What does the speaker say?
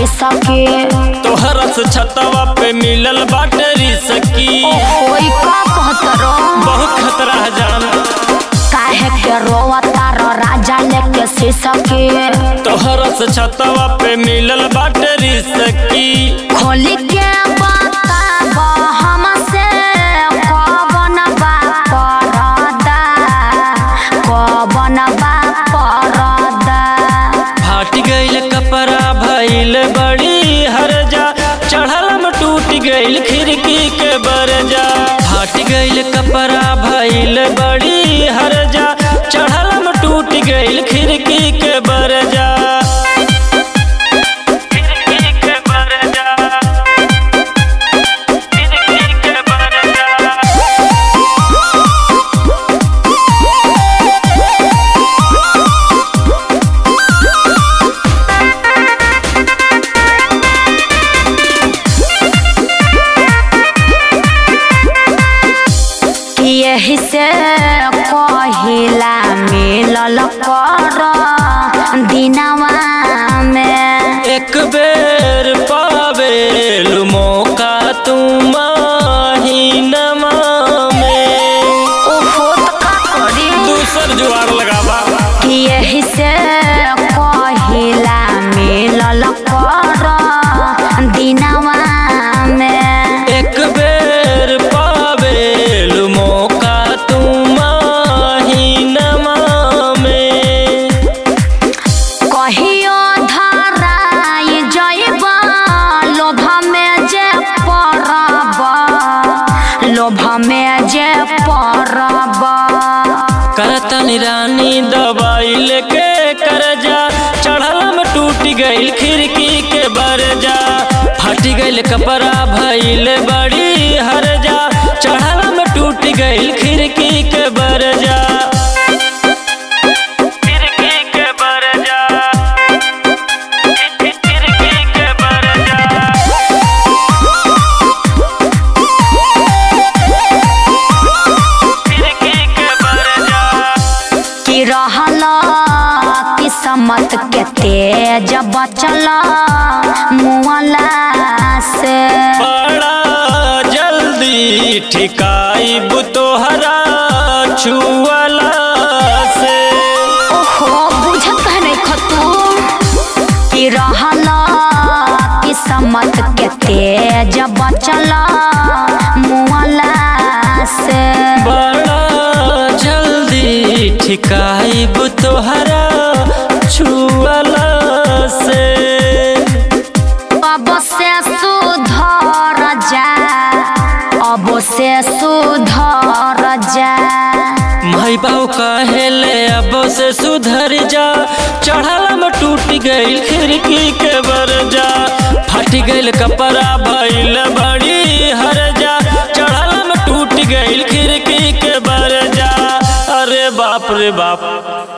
शीशा के तोहरा से छतवा पे मिलल बाटे रिसकी ओई का कहत रो बहुत खतरा है जान काहे के रोवता रो राजा लेके शीशा के तोहरा से छतवा पे मिलल बाटे रिसकी खोली के बताब हमसे कवन बा परदा कवन बा परदा फाट गईल कपड़ा भइल बड़ी हरजा चढ़ल में टूट गईल खिड़की के बरजा फाट गईल कपड़ा भइल बड़ी हरजा चढ़ल में टूट गईल खिड़की के बरजा खिड़की के बरजा खिड़की के बरजा यही से कहिला मिलल कर दिनवा में एक बेर पावेल मौका तुम महीनमा में ओहो त का करी दूसर जुआर लगावा यही से कहिला मिलल कर दिनवा में एक बेर पावेल मौका तुम महीनमा में कहियो धराई जइब लोभ में जे पड़ब लोभ में जे पड़ब करतन रानी दवाई लेके करजा चढ़ल में टूट गईल खिड़की के बरजा फट गईल कपड़ा भइल बड़ी हरजा चढ़ल में टूट गईल खिड़की के बरजा खिड़की के बरजा खिड़की के बरजा खिड़की के बरजा कि रहल किस्मत के तेज बचल मुअला से बड़ा जल्दी ठिकाई तोहरा छुअला से ओहो बुझत है नहीं खतू कि रहल किस्मत के तेज बचल मुअला से बड़ा जल्दी ठिकाई तोहरा छुअला से अब से सुधर जा अब से सुधर जा माई बाबू कहेले अब से सुधर जा चढ़ल में टूट गईल खिड़की के बरजा फट गईल कपड़ा भइल बड़ी हरजा चढ़ल में टूट गईल खिड़की के बरजा अरे बाप रे बाप